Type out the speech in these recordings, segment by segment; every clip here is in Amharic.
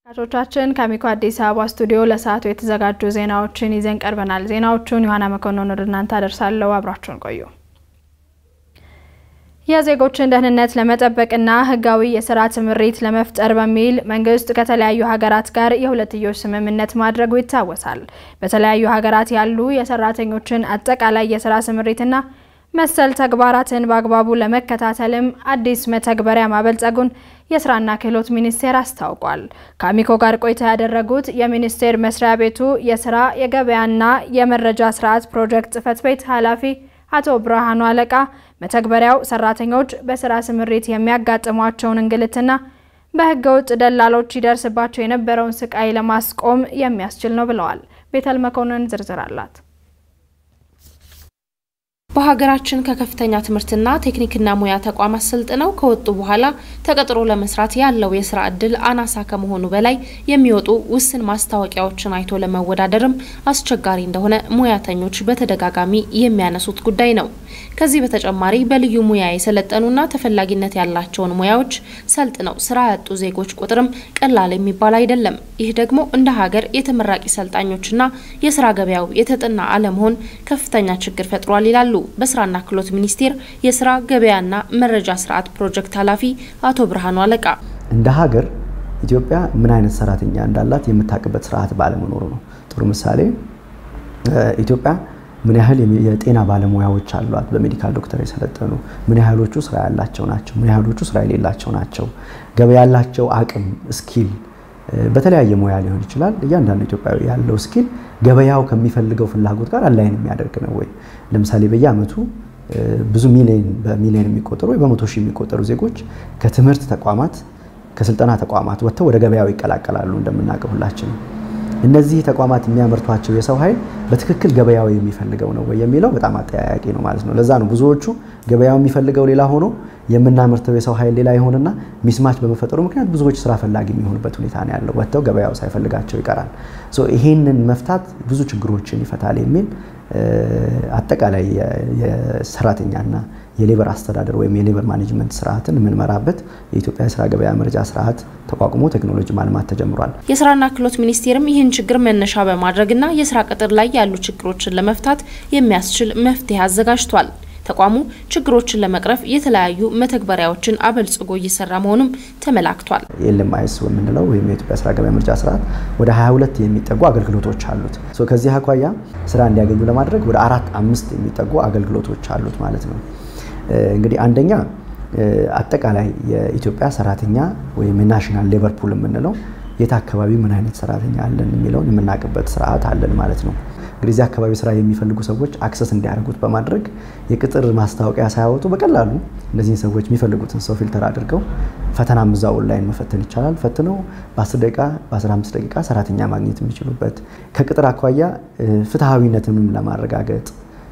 ተመልካቾቻችን ከአሚኮ አዲስ አበባ ስቱዲዮ ለሰዓቱ የተዘጋጁ ዜናዎችን ይዘን ቀርበናል። ዜናዎቹን ዮሐና መኮንን ወደ እናንተ አደርሳለሁ። አብራችሁን ቆዩ። የዜጎችን ደህንነት ለመጠበቅና ሕጋዊ የስራ ስምሪት ለመፍጠር በሚል መንግስት ከተለያዩ ሀገራት ጋር የሁለትዮሽ ስምምነት ማድረጉ ይታወሳል። በተለያዩ ሀገራት ያሉ የሰራተኞችን አጠቃላይ የስራ ስምሪትና መሰል ተግባራትን በአግባቡ ለመከታተልም አዲስ መተግበሪያ ማበልጸጉን የስራና ክህሎት ሚኒስቴር አስታውቋል። ከአሚኮ ጋር ቆይታ ያደረጉት የሚኒስቴር መስሪያ ቤቱ የስራ የገበያና የመረጃ ስርዓት ፕሮጀክት ጽህፈት ቤት ኃላፊ አቶ ብርሃኑ አለቃ መተግበሪያው ሰራተኞች በስራ ስምሪት የሚያጋጥሟቸውን እንግልትና በህገወጥ ደላሎች ይደርስባቸው የነበረውን ስቃይ ለማስቆም የሚያስችል ነው ብለዋል። ቤተል መኮንን ዝርዝር አላት። በሀገራችን ከከፍተኛ ትምህርትና ቴክኒክና ሙያ ተቋማት ሰልጥነው ከወጡ በኋላ ተቀጥሮ ለመስራት ያለው የስራ እድል አናሳ ከመሆኑ በላይ የሚወጡ ውስን ማስታወቂያዎችን አይቶ ለመወዳደርም አስቸጋሪ እንደሆነ ሙያተኞች በተደጋጋሚ የሚያነሱት ጉዳይ ነው። ከዚህ በተጨማሪ በልዩ ሙያ የሰለጠኑና ተፈላጊነት ያላቸውን ሙያዎች ሰልጥነው ስራ ያጡ ዜጎች ቁጥርም ቀላል የሚባል አይደለም። ይህ ደግሞ እንደ ሀገር የተመራቂ ሰልጣኞችና የስራ ገበያው የተጠና አለመሆን ከፍተኛ ችግር ፈጥሯል ይላሉ በስራና ክህሎት ሚኒስቴር የስራ ገበያና መረጃ ስርዓት ፕሮጀክት ኃላፊ አቶ ብርሃኑ አለቃ። እንደ ሀገር ኢትዮጵያ ምን አይነት ሰራተኛ እንዳላት የምታውቅበት ስርዓት ባለመኖሩ ነው። ጥሩ ምሳሌ ኢትዮጵያ ምን ያህል የጤና ባለሙያዎች አሏት፣ በሜዲካል ዶክተር የሰለጠኑ ምን ያህሎቹ ስራ ያላቸው ናቸው፣ ምን ያህሎቹ ስራ የሌላቸው ናቸው፣ ገበያ ያላቸው አቅም ስኪል በተለያየ ሙያ ሊሆን ይችላል። እያንዳንዱ ኢትዮጵያዊ ያለው ስኪል ገበያው ከሚፈልገው ፍላጎት ጋር አላይን የሚያደርግ ነው ወይ? ለምሳሌ በየአመቱ ብዙ ሚሊዮን በሚሊዮን የሚቆጠሩ ወይ በመቶ ሺህ የሚቆጠሩ ዜጎች ከትምህርት ተቋማት ከስልጠና ተቋማት ወጥተው ወደ ገበያው ይቀላቀላሉ። እንደምናውቀው ሁላችን እነዚህ ተቋማት የሚያመርቷቸው የሰው ኃይል በትክክል ገበያው የሚፈልገው ነው ወይ የሚለው በጣም አጠያያቂ ነው ማለት ነው። ለዛ ነው ብዙዎቹ ገበያው የሚፈልገው ሌላ ሆኖ የምናመርተው የሰው ኃይል ሌላ ይሆንና ሚስማች በመፈጠሩ ምክንያት ብዙዎች ስራ ፈላጊ የሚሆኑበት ሁኔታ ነው ያለው። ወጥተው ገበያው ሳይፈልጋቸው ይቀራል። ይሄንን መፍታት ብዙ ችግሮችን ይፈታል የሚል አጠቃላይ የሰራተኛና የሌበር አስተዳደር ወይም የሌበር ማኔጅመንት ስርዓትን የምንመራበት የኢትዮጵያ የስራ ገበያ መረጃ ስርዓት ተቋቁሞ ቴክኖሎጂ ማልማት ተጀምሯል። የስራና ክህሎት ሚኒስቴርም ይህን ችግር መነሻ በማድረግና የስራ ቅጥር ላይ ያሉ ችግሮችን ለመፍታት የሚያስችል መፍትሄ አዘጋጅቷል። ተቋሙ ችግሮችን ለመቅረፍ የተለያዩ መተግበሪያዎችን አበልጽጎ እየሰራ መሆኑም ተመላክቷል። ኤልኤምአይኤስ የምንለው ወይም የኢትዮጵያ ስራ ገበያ መረጃ ስርዓት ወደ 22 የሚጠጉ አገልግሎቶች አሉት። ከዚህ አኳያ ስራ እንዲያገኙ ለማድረግ ወደ አራት አምስት የሚጠጉ አገልግሎቶች አሉት ማለት ነው። እንግዲህ አንደኛ አጠቃላይ የኢትዮጵያ ሰራተኛ ወይም የናሽናል ሌበር ፑል የምንለው የት አካባቢ ምን አይነት ሰራተኛ አለን የሚለውን የምናውቅበት ስርዓት አለን ማለት ነው። እንግዲህ እዚህ አካባቢ ስራ የሚፈልጉ ሰዎች አክሰስ እንዲያደርጉት በማድረግ የቅጥር ማስታወቂያ ሳያወጡ በቀላሉ እነዚህን ሰዎች የሚፈልጉትን ሰው ፊልተር አድርገው ፈተናም እዛ ኦንላይን መፈተን ይቻላል። ፈትነው በ10 ደቂቃ በ15 ደቂቃ ሰራተኛ ማግኘት የሚችሉበት ከቅጥር አኳያ ፍትሐዊነትንም ለማረጋገጥ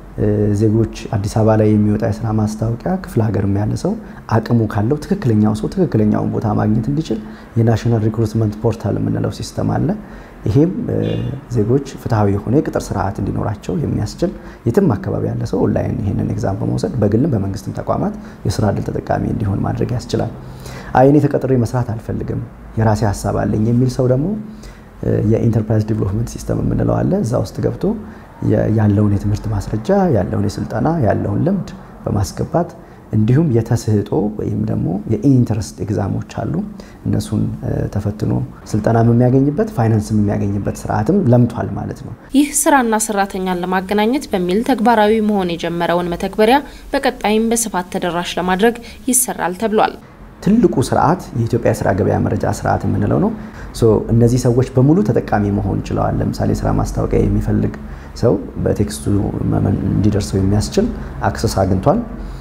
ዜጎች አዲስ አበባ ላይ የሚወጣ የስራ ማስታወቂያ ክፍለ ሀገርም ያለ ሰው አቅሙ ካለው ትክክለኛው ሰው ትክክለኛውን ቦታ ማግኘት እንዲችል የናሽናል ሪክሩትመንት ፖርታል የምንለው ሲስተም አለ። ይሄም ዜጎች ፍትሐዊ የሆነ የቅጥር ስርዓት እንዲኖራቸው የሚያስችል የትም አካባቢ ያለ ሰው ኦንላይን ይህንን ኤግዛም በመውሰድ በግልም በመንግስትም ተቋማት የስራ እድል ተጠቃሚ እንዲሆን ማድረግ ያስችላል። አይ እኔ ተቀጥሬ መስራት አልፈልግም የራሴ ሀሳብ አለኝ የሚል ሰው ደግሞ የኢንተርፕራይዝ ዲቨሎፕመንት ሲስተም የምንለው አለ። እዛ ውስጥ ገብቶ ያለውን የትምህርት ማስረጃ ያለውን የስልጠና ያለውን ልምድ በማስገባት እንዲሁም የተስህጦ ወይም ደግሞ የኢንተረስት ኤግዛሞች አሉ። እነሱን ተፈትኖ ስልጠናም የሚያገኝበት ፋይናንስም የሚያገኝበት ስርዓትም ለምቷል ማለት ነው። ይህ ስራና ሰራተኛን ለማገናኘት በሚል ተግባራዊ መሆን የጀመረውን መተግበሪያ በቀጣይም በስፋት ተደራሽ ለማድረግ ይሰራል ተብሏል። ትልቁ ስርዓት የኢትዮጵያ የስራ ገበያ መረጃ ስርዓት የምንለው ነው። እነዚህ ሰዎች በሙሉ ተጠቃሚ መሆን ችለዋል። ለምሳሌ ስራ ማስታወቂያ የሚፈልግ ሰው በቴክስቱ እንዲደርሰው የሚያስችል አክሰስ አግኝቷል።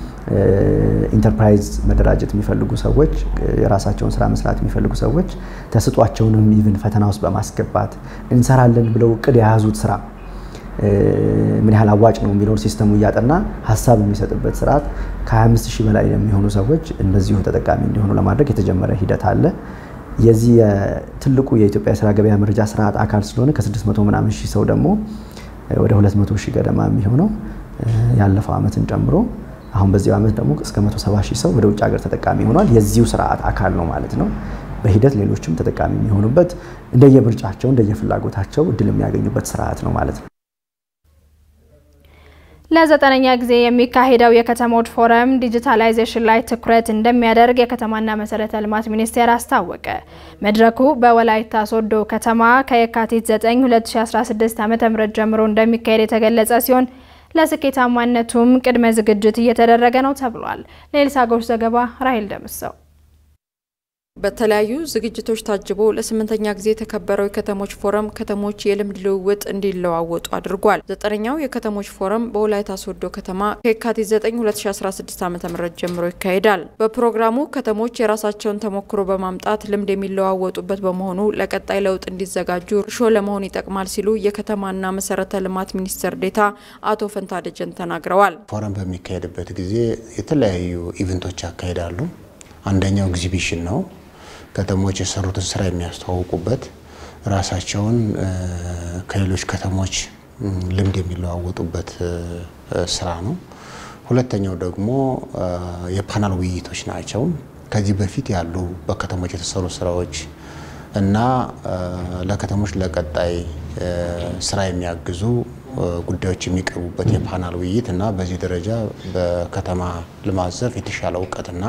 ኢንተርፕራይዝ መደራጀት የሚፈልጉ ሰዎች፣ የራሳቸውን ስራ መስራት የሚፈልጉ ሰዎች ተስጧቸውንም ኢቭን ፈተና ውስጥ በማስገባት እንሰራለን ብለው እቅድ የያዙት ስራ ምን ያህል አዋጭ ነው የሚለውን ሲስተሙ እያጠና ሀሳብ የሚሰጥበት ስርዓት ከ25 ሺህ በላይ የሚሆኑ ሰዎች እንደዚሁ ተጠቃሚ እንዲሆኑ ለማድረግ የተጀመረ ሂደት አለ። የዚህ ትልቁ የኢትዮጵያ የስራ ገበያ መረጃ ስርዓት አካል ስለሆነ ከ600 ምናምን ሺህ ሰው ደግሞ ወደ 200 ሺህ ገደማ የሚሆነው ያለፈው ዓመትን ጨምሮ አሁን በዚህ ዓመት ደግሞ እስከ 170 ሺህ ሰው ወደ ውጭ ሀገር ተጠቃሚ ሆኗል። የዚሁ ስርዓት አካል ነው ማለት ነው። በሂደት ሌሎችም ተጠቃሚ የሚሆኑበት እንደየምርጫቸው እንደየፍላጎታቸው እድል የሚያገኙበት ስርዓት ነው ማለት ነው። ለዘጠነኛ ጊዜ የሚካሄደው የከተሞች ፎረም ዲጂታላይዜሽን ላይ ትኩረት እንደሚያደርግ የከተማና መሰረተ ልማት ሚኒስቴር አስታወቀ። መድረኩ በወላይታ ሶዶ ከተማ ከየካቲት 9 2016 ዓ.ም ጀምሮ እንደሚካሄድ የተገለጸ ሲሆን ለስኬታማነቱም ቅድመ ዝግጅት እየተደረገ ነው ተብሏል። ለኤልሳ ጎሽ ዘገባ ራሄል ደምሰው በተለያዩ ዝግጅቶች ታጅቦ ለስምንተኛ ጊዜ የተከበረው የከተሞች ፎረም ከተሞች የልምድ ልውውጥ እንዲለዋወጡ አድርጓል። ዘጠነኛው የከተሞች ፎረም በወላይታ ሶዶ ከተማ ከየካቲት 9 2016 ዓ ም ጀምሮ ይካሄዳል። በፕሮግራሙ ከተሞች የራሳቸውን ተሞክሮ በማምጣት ልምድ የሚለዋወጡበት በመሆኑ ለቀጣይ ለውጥ እንዲዘጋጁ እርሾ ለመሆን ይጠቅማል ሲሉ የከተማና መሰረተ ልማት ሚኒስትር ዴኤታ አቶ ፈንታ ደጀን ተናግረዋል። ፎረም በሚካሄድበት ጊዜ የተለያዩ ኢቨንቶች ያካሂዳሉ። አንደኛው ኤግዚቢሽን ነው። ከተሞች የሰሩትን ስራ የሚያስተዋውቁበት ራሳቸውን ከሌሎች ከተሞች ልምድ የሚለዋወጡበት ስራ ነው። ሁለተኛው ደግሞ የፓናል ውይይቶች ናቸው። ከዚህ በፊት ያሉ በከተሞች የተሰሩ ስራዎች እና ለከተሞች ለቀጣይ ስራ የሚያግዙ ጉዳዮች የሚቀርቡበት የፓናል ውይይት እና በዚህ ደረጃ በከተማ ልማት ዘርፍ የተሻለ እውቀትና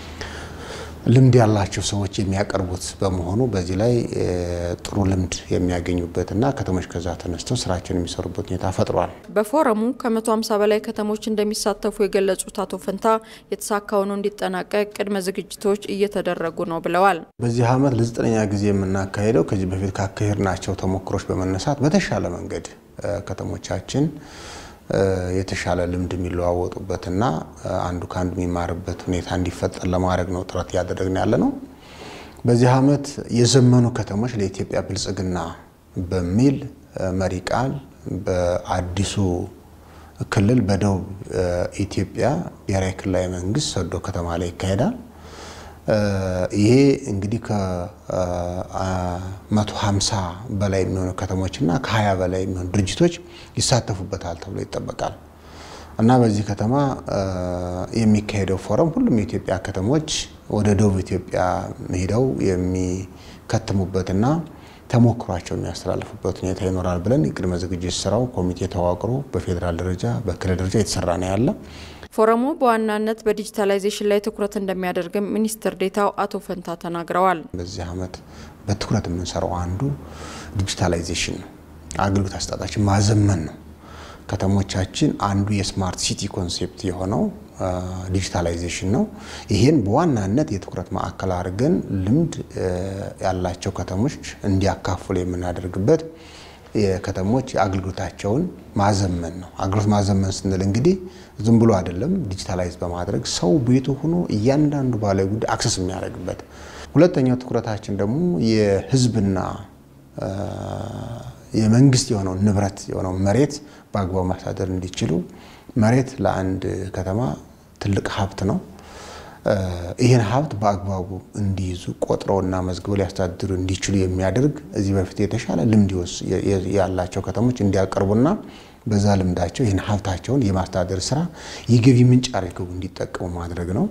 ልምድ ያላቸው ሰዎች የሚያቀርቡት በመሆኑ በዚህ ላይ ጥሩ ልምድ የሚያገኙበትና ከተሞች ከዛ ተነስተው ስራቸውን የሚሰሩበት ሁኔታ ፈጥሯል። በፎረሙ ከ150 በላይ ከተሞች እንደሚሳተፉ የገለጹት አቶ ፈንታ የተሳካ ሆኖ እንዲጠናቀቅ ቅድመ ዝግጅቶች እየተደረጉ ነው ብለዋል። በዚህ ዓመት ለዘጠነኛ ጊዜ የምናካሄደው ከዚህ በፊት ካካሄድናቸው ተሞክሮች በመነሳት በተሻለ መንገድ ከተሞቻችን የተሻለ ልምድ የሚለዋወጡበትና አንዱ ከአንዱ የሚማርበት ሁኔታ እንዲፈጠር ለማድረግ ነው ጥረት እያደረግን ያለ ነው። በዚህ ዓመት የዘመኑ ከተሞች ለኢትዮጵያ ብልጽግና በሚል መሪ ቃል በአዲሱ ክልል በደቡብ ኢትዮጵያ ብሔራዊ ክልላዊ መንግስት ሶዶ ከተማ ላይ ይካሄዳል። ይሄ እንግዲህ ከ150 በላይ የሚሆኑ ከተሞችና ከ20 በላይ የሚሆኑ ድርጅቶች ይሳተፉበታል ተብሎ ይጠበቃል እና በዚህ ከተማ የሚካሄደው ፎረም ሁሉም የኢትዮጵያ ከተሞች ወደ ደቡብ ኢትዮጵያ ሄደው የሚከትሙበትና ተሞክሯቸው የሚያስተላልፉበት ሁኔታ ይኖራል ብለን የቅድመ ዝግጅት ስራው ኮሚቴ ተዋቅሮ በፌዴራል ደረጃ በክልል ደረጃ የተሰራ ነው ያለ። ፎረሙ በዋናነት በዲጂታላይዜሽን ላይ ትኩረት እንደሚያደርግም ሚኒስትር ዴታው አቶ ፈንታ ተናግረዋል። በዚህ ዓመት በትኩረት የምንሰራው አንዱ ዲጂታላይዜሽን ነው። አገልግሎት አሰጣጣችን ማዘመን ነው። ከተሞቻችን አንዱ የስማርት ሲቲ ኮንሴፕት የሆነው ዲጂታላይዜሽን ነው። ይህን በዋናነት የትኩረት ማዕከል አድርገን ልምድ ያላቸው ከተሞች እንዲያካፍሉ የምናደርግበት የከተሞች አገልግሎታቸውን ማዘመን ነው። አገልግሎት ማዘመን ስንል እንግዲህ ዝም ብሎ አይደለም፣ ዲጂታላይዝ በማድረግ ሰው ቤቱ ሆኖ እያንዳንዱ ባለ ጉዳይ አክሰስ የሚያደርግበት። ሁለተኛው ትኩረታችን ደግሞ የሕዝብና የመንግስት የሆነው ንብረት የሆነው መሬት በአግባቡ ማስተዳደር እንዲችሉ መሬት ለአንድ ከተማ ትልቅ ሀብት ነው። ይህን ሀብት በአግባቡ እንዲይዙ ቆጥረውና መዝግበው ሊያስተዳድሩ እንዲችሉ የሚያደርግ እዚህ በፊት የተሻለ ልምድ ያላቸው ከተሞች እንዲያቀርቡና በዛ ልምዳቸው ይህን ሀብታቸውን የማስተዳደር ስራ የገቢ ምንጭ አድርገው እንዲጠቀሙ ማድረግ ነው።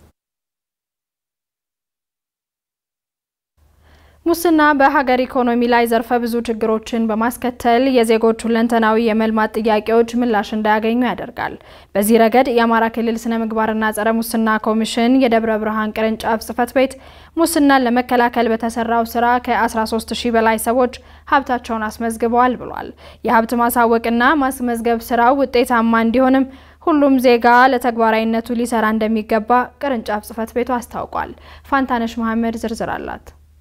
ሙስና በሀገር ኢኮኖሚ ላይ ዘርፈ ብዙ ችግሮችን በማስከተል የዜጎች ሁለንተናዊ የመልማት ጥያቄዎች ምላሽ እንዳያገኙ ያደርጋል። በዚህ ረገድ የአማራ ክልል ስነ ምግባርና ጸረ ሙስና ኮሚሽን የደብረ ብርሃን ቅርንጫፍ ጽሕፈት ቤት ሙስናን ለመከላከል በተሰራው ስራ ከ13 ሺህ በላይ ሰዎች ሀብታቸውን አስመዝግበዋል ብሏል። የሀብት ማሳወቅና ማስመዝገብ ስራው ውጤታማ እንዲሆንም ሁሉም ዜጋ ለተግባራዊነቱ ሊሰራ እንደሚገባ ቅርንጫፍ ጽሕፈት ቤቱ አስታውቋል። ፋንታነሽ መሐመድ ዝርዝር አላት።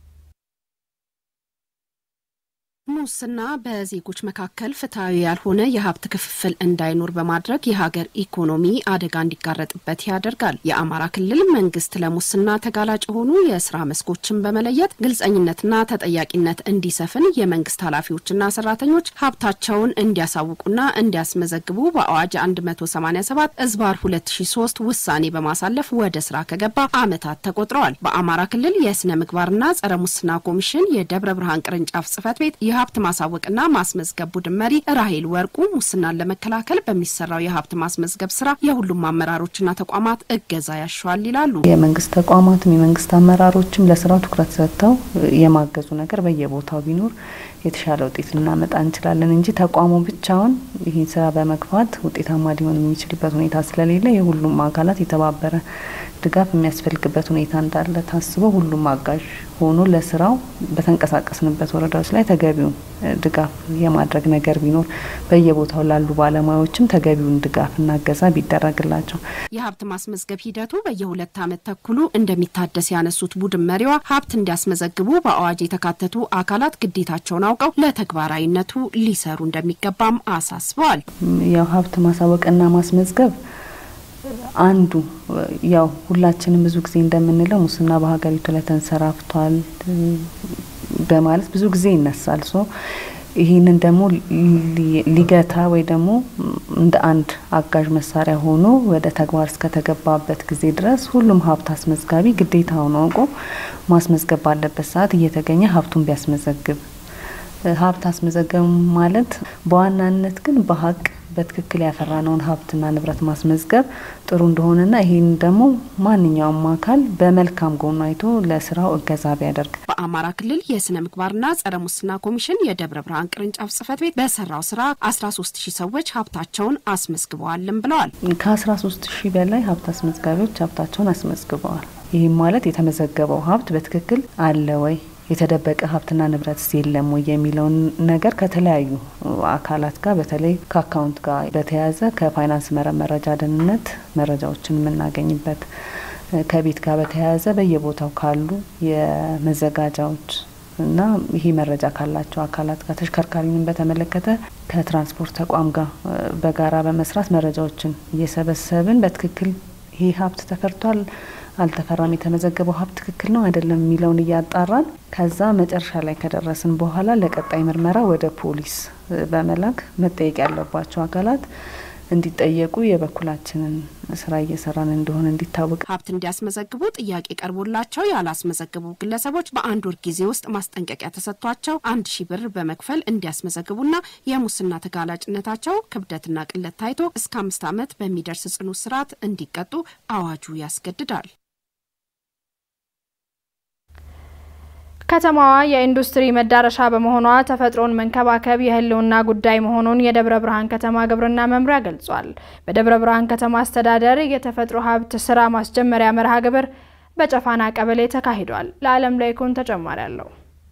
ሙስና በዜጎች መካከል ፍትሐዊ ያልሆነ የሀብት ክፍፍል እንዳይኖር በማድረግ የሀገር ኢኮኖሚ አደጋ እንዲጋረጥበት ያደርጋል። የአማራ ክልል መንግስት ለሙስና ተጋላጭ የሆኑ የስራ መስኮችን በመለየት ግልጸኝነትና ተጠያቂነት እንዲሰፍን የመንግስት ኃላፊዎችና ሰራተኞች ሀብታቸውን እንዲያሳውቁና እንዲያስመዘግቡ በአዋጅ 187 እዝባር 2003 ውሳኔ በማሳለፍ ወደ ስራ ከገባ ዓመታት ተቆጥረዋል። በአማራ ክልል የስነ ምግባርና ጸረ ሙስና ኮሚሽን የደብረ ብርሃን ቅርንጫፍ ጽሕፈት ቤት የሀብት ማሳወቅና ማስመዝገብ ቡድን መሪ ራሄል ወርቁ ሙስናን ለመከላከል በሚሰራው የሀብት ማስመዝገብ ስራ የሁሉም አመራሮችና ተቋማት እገዛ ያሻዋል ይላሉ። የመንግስት ተቋማትም የመንግስት አመራሮችም ለስራው ትኩረት ሰጥተው የማገዙ ነገር በየቦታው ቢኖር የተሻለ ውጤት ልናመጣ እንችላለን እንጂ ተቋሙ ብቻውን ይህን ስራ በመግፋት ውጤታማ ሊሆን የሚችልበት ሁኔታ ስለሌለ የሁሉም አካላት የተባበረ ድጋፍ የሚያስፈልግበት ሁኔታ እንዳለ ታስበው ሁሉም አጋዥ ሆኖ ለስራው በተንቀሳቀስንበት ወረዳዎች ላይ ተገቢውን ድጋፍ የማድረግ ነገር ቢኖር በየቦታው ላሉ ባለሙያዎችም ተገቢውን ድጋፍና እገዛ ቢደረግላቸው። የሀብት ማስመዝገብ ሂደቱ በየሁለት ዓመት ተኩሉ እንደሚታደስ ያነሱት ቡድን መሪዋ ሀብት እንዲያስመዘግቡ በአዋጅ የተካተቱ አካላት ግዴታቸውን አውቀው ለተግባራዊነቱ ሊሰሩ እንደሚገባም አሳስበዋል። ያው ሀብት ማሳወቅና ማስመዝገብ አንዱ ያው ሁላችንም ብዙ ጊዜ እንደምንለው ሙስና በሀገሪቱ ላይ ተንሰራፍቷል በማለት ብዙ ጊዜ ይነሳል። ሶ ይህንን ደግሞ ሊገታ ወይ ደግሞ እንደ አንድ አጋዥ መሳሪያ ሆኖ ወደ ተግባር እስከተገባበት ጊዜ ድረስ ሁሉም ሀብት አስመዝጋቢ ግዴታውን አውቆ ማስመዝገብ ባለበት ሰዓት እየተገኘ ሀብቱን ቢያስመዘግብ ሀብት አስመዘገብ ማለት በዋናነት ግን በሀቅ በትክክል ያፈራነውን ሀብትና ንብረት ማስመዝገብ ጥሩ እንደሆነና ይህን ደግሞ ማንኛውም አካል በመልካም ጎኑ አይቶ ለስራው እገዛ ቢያደርግ። በአማራ ክልል የስነ ምግባርና ጸረ ሙስና ኮሚሽን የደብረ ብርሃን ቅርንጫፍ ጽህፈት ቤት በሰራው ስራ 13 ሺህ ሰዎች ሀብታቸውን አስመዝግበዋልም ብለዋል። ከ13 ሺህ በላይ ሀብት አስመዝጋቢዎች ሀብታቸውን አስመዝግበዋል። ይህም ማለት የተመዘገበው ሀብት በትክክል አለ ወይ የተደበቀ ሀብትና ንብረት የለም ወይ የሚለውን ነገር ከተለያዩ አካላት ጋር በተለይ ከአካውንት ጋር በተያያዘ ከፋይናንስ መረጃ ደህንነት መረጃዎችን የምናገኝበት ከቤት ጋር በተያያዘ በየቦታው ካሉ የመዘጋጃዎች እና ይሄ መረጃ ካላቸው አካላት ጋር ተሽከርካሪንም በተመለከተ ከትራንስፖርት ተቋም ጋር በጋራ በመስራት መረጃዎችን እየሰበሰብን በትክክል ይሄ ሀብት ተፈርቷል አልተፈራም፣ የተመዘገበው ሀብት ትክክል ነው አይደለም የሚለውን እያጣራን ከዛ መጨረሻ ላይ ከደረስን በኋላ ለቀጣይ ምርመራ ወደ ፖሊስ በመላክ መጠየቅ ያለባቸው አካላት እንዲጠየቁ የበኩላችንን ስራ እየሰራን እንደሆነ እንዲታወቅ። ሀብት እንዲያስመዘግቡ ጥያቄ ቀርቦላቸው ያላስመዘግቡ ግለሰቦች በአንድ ወር ጊዜ ውስጥ ማስጠንቀቂያ ተሰጥቷቸው አንድ ሺህ ብር በመክፈል እንዲያስመዘግቡና የሙስና ተጋላጭነታቸው ክብደትና ቅለት ታይቶ እስከ አምስት ዓመት በሚደርስ ጽኑ እስራት እንዲቀጡ አዋጁ ያስገድዳል። ከተማዋ የኢንዱስትሪ መዳረሻ በመሆኗ ተፈጥሮን መንከባከብ የሕልውና ጉዳይ መሆኑን የደብረ ብርሃን ከተማ ግብርና መምሪያ ገልጿል። በደብረ ብርሃን ከተማ አስተዳደር የተፈጥሮ ሀብት ስራ ማስጀመሪያ መርሃ ግብር በጨፋና ቀበሌ ተካሂዷል። ለዓለም ላይኩን ተጨማሪ አለው።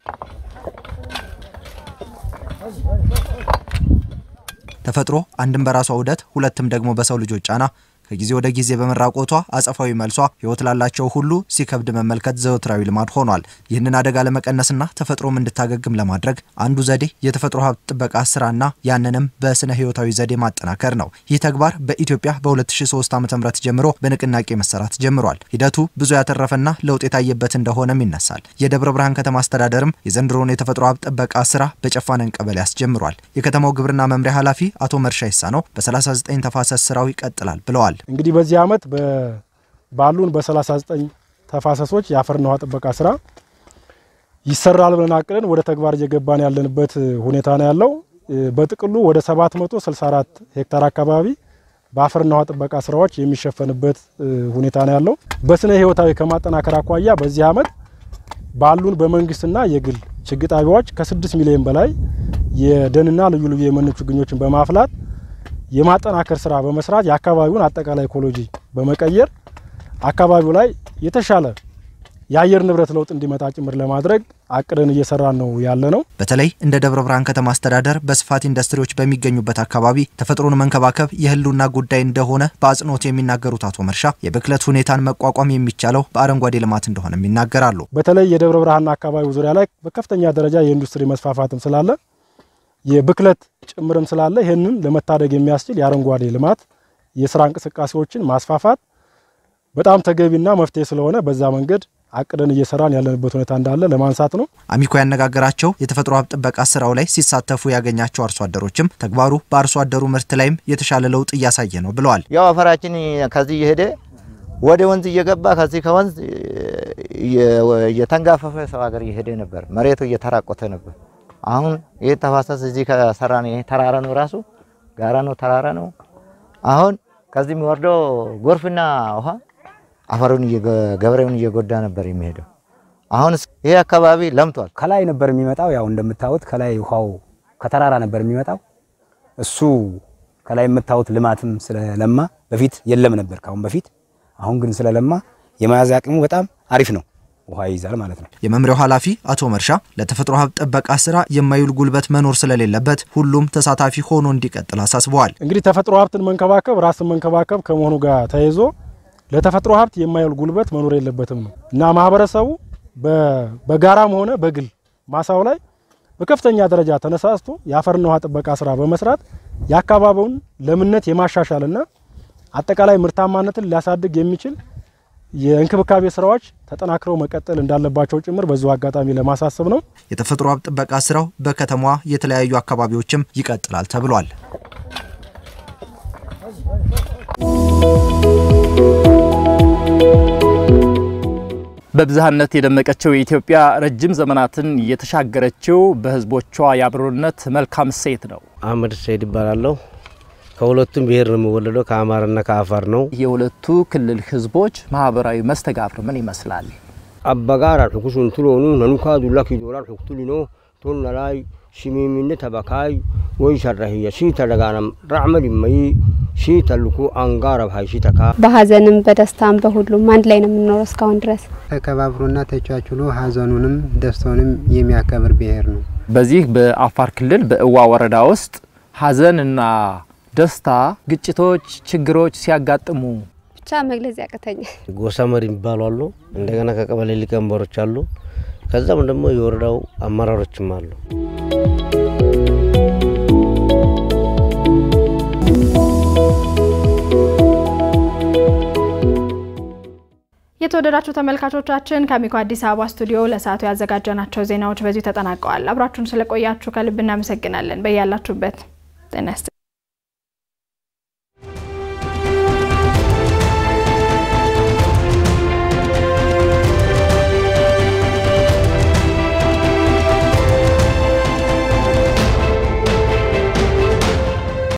ተፈጥሮ አንድም በራሷ ውደት ሁለትም ደግሞ በሰው ልጆች ጫና ከጊዜ ወደ ጊዜ በመራቆቷ አጸፋዊ መልሷ ሕይወት ላላቸው ሁሉ ሲከብድ መመልከት ዘወትራዊ ልማድ ሆኗል። ይህንን አደጋ ለመቀነስና ተፈጥሮም እንድታገግም ለማድረግ አንዱ ዘዴ የተፈጥሮ ሀብት ጥበቃ ስራና ያንንም በስነ ሕይወታዊ ዘዴ ማጠናከር ነው። ይህ ተግባር በኢትዮጵያ በ2003 ዓ.ም ጀምሮ በንቅናቄ መሰራት ጀምሯል። ሂደቱ ብዙ ያተረፈና ለውጥ የታየበት እንደሆነም ይነሳል። የደብረ ብርሃን ከተማ አስተዳደርም የዘንድሮውን የተፈጥሮ ሀብት ጥበቃ ስራ በጨፋነን ቀበሌ አስጀምሯል። የከተማው ግብርና መምሪያ ኃላፊ አቶ መርሻ ይሳነው በ39 ተፋሰስ ስራው ይቀጥላል ብለዋል። እንግዲህ በዚህ አመት ባሉን በ39 ተፋሰሶች የአፈርና ውሃ ጥበቃ ስራ ይሰራል ብለን አቅደን ወደ ተግባር እየገባን ያለንበት ሁኔታ ነው ያለው። በጥቅሉ ወደ 764 ሄክታር አካባቢ በአፈርና ውሃ ጥበቃ ስራዎች የሚሸፈንበት ሁኔታ ነው ያለው። በስነ ህይወታዊ ከማጠናከር አኳያ በዚህ አመት ባሉን በመንግስትና የግል ችግኝ ጣቢያዎች ከ6 ሚሊዮን በላይ የደንና ልዩ ልዩ የመኖ ችግኞችን በማፍላት የማጠናከር ስራ በመስራት የአካባቢውን አጠቃላይ ኢኮሎጂ በመቀየር አካባቢው ላይ የተሻለ የአየር ንብረት ለውጥ እንዲመጣ ጭምር ለማድረግ አቅደን እየሰራን ነው ያለ ነው። በተለይ እንደ ደብረ ብርሃን ከተማ አስተዳደር በስፋት ኢንዱስትሪዎች በሚገኙበት አካባቢ ተፈጥሮን መንከባከብ የህልውና ጉዳይ እንደሆነ በአጽንኦት የሚናገሩት አቶ መርሻ የብክለት ሁኔታን መቋቋም የሚቻለው በአረንጓዴ ልማት እንደሆነም ይናገራሉ። በተለይ የደብረ ብርሃንና አካባቢው ዙሪያ ላይ በከፍተኛ ደረጃ የኢንዱስትሪ መስፋፋትም ስላለ የብክለት ጭምርም ስላለ ይህንን ለመታደግ የሚያስችል የአረንጓዴ ልማት የስራ እንቅስቃሴዎችን ማስፋፋት በጣም ተገቢና መፍትሄ ስለሆነ በዛ መንገድ አቅደን እየሰራን ያለንበት ሁኔታ እንዳለ ለማንሳት ነው። አሚኮ ያነጋገራቸው የተፈጥሮ ሀብት ጥበቃ ስራው ላይ ሲሳተፉ ያገኛቸው አርሶ አደሮችም ተግባሩ በአርሶ አደሩ ምርት ላይም የተሻለ ለውጥ እያሳየ ነው ብለዋል። ያው አፈራችን ከዚህ እየሄደ ወደ ወንዝ እየገባ ከዚህ ከወንዝ እየተንጋፈፈ ሰው ሀገር እየሄደ ነበር። መሬቱ እየተራቆተ ነበር። አሁን ይህ ተፋሰስ እዚህ ከሰራ ነው ይሄ ተራራ ነው ራሱ ጋራ ነው ተራራ ነው። አሁን ከዚህ የሚወርደው ጎርፍና ውሃ አፈሩን ገበሬውን እየጎዳ ነበር የሚሄደው። አሁን ይሄ አካባቢ ለምቷል። ከላይ ነበር የሚመጣው። ያው እንደምታዩት ከላይ ውሃው ከተራራ ነበር የሚመጣው። እሱ ከላይ የምታዩት ልማትም ስለለማ በፊት የለም ነበር ካሁን በፊት። አሁን ግን ስለለማ የመያዝ አቅሙ በጣም አሪፍ ነው። ውሃ ይይዛል ማለት ነው። የመምሪያው ኃላፊ አቶ መርሻ ለተፈጥሮ ሀብት ጥበቃ ስራ የማይውል ጉልበት መኖር ስለሌለበት ሁሉም ተሳታፊ ሆኖ እንዲቀጥል አሳስበዋል። እንግዲህ ተፈጥሮ ሀብትን መንከባከብ ራስን መንከባከብ ከመሆኑ ጋር ተያይዞ ለተፈጥሮ ሀብት የማይውል ጉልበት መኖር የለበትም ነው እና ማህበረሰቡ በጋራም ሆነ በግል ማሳው ላይ በከፍተኛ ደረጃ ተነሳስቶ የአፈርና ውሃ ጥበቃ ስራ በመስራት የአካባቢውን ለምነት የማሻሻልና አጠቃላይ ምርታማነትን ሊያሳድግ የሚችል የእንክብካቤ ስራዎች ተጠናክረው መቀጠል እንዳለባቸው ጭምር በዚሁ አጋጣሚ ለማሳሰብ ነው። የተፈጥሮ ሀብት ጥበቃ ስራው በከተማዋ የተለያዩ አካባቢዎችም ይቀጥላል ተብሏል። በብዝሃነት የደመቀችው የኢትዮጵያ ረጅም ዘመናትን የተሻገረችው በህዝቦቿ የአብሮነት መልካም እሴት ነው። አህመድ ሰይድ ይባላለሁ። ከሁለቱም ብሔር ነው የምወለደው፣ ከአማራና ከአፋር ነው። የሁለቱ ክልል ህዝቦች ማህበራዊ መስተጋብር ምን ይመስላል? አበጋራ ሑኩሱን ትሎኑ ነኑካ ዱላ ኪዶላን ሑኩቱሊኖ ቶና ላይ ሽሚሚነ ተበካይ ወይ ሸራህየ ሺ ተደጋናም ራዕመል ይመይ ሺ ተልኩ አንጋረብ ሀይ ሺ ተካ በሀዘንም በደስታም በሁሉም አንድ ላይ ነው የምንኖረው እስካሁን ድረስ ተከባብሮና ተቻችሎ ሀዘኑንም ደስታውንም የሚያከብር ብሔር ነው። በዚህ በአፋር ክልል በእዋ ወረዳ ውስጥ ሀዘንና ደስታ፣ ግጭቶች፣ ችግሮች ሲያጋጥሙ ብቻ መግለጽ ያቅተኛል። ጎሳ መሪ የሚባሉ አሉ። እንደገና ከቀበሌ ሊቀመንበሮች አሉ። ከዛም ደግሞ የወረዳው አመራሮችም አሉ። የተወደዳችሁ ተመልካቾቻችን ከአሚኮ አዲስ አበባ ስቱዲዮ ለሰዓቱ ያዘጋጀናቸው ዜናዎች በዚሁ ተጠናቀዋል። አብራችሁን ስለቆያችሁ ከልብ እናመሰግናለን። በያላችሁበት ጤና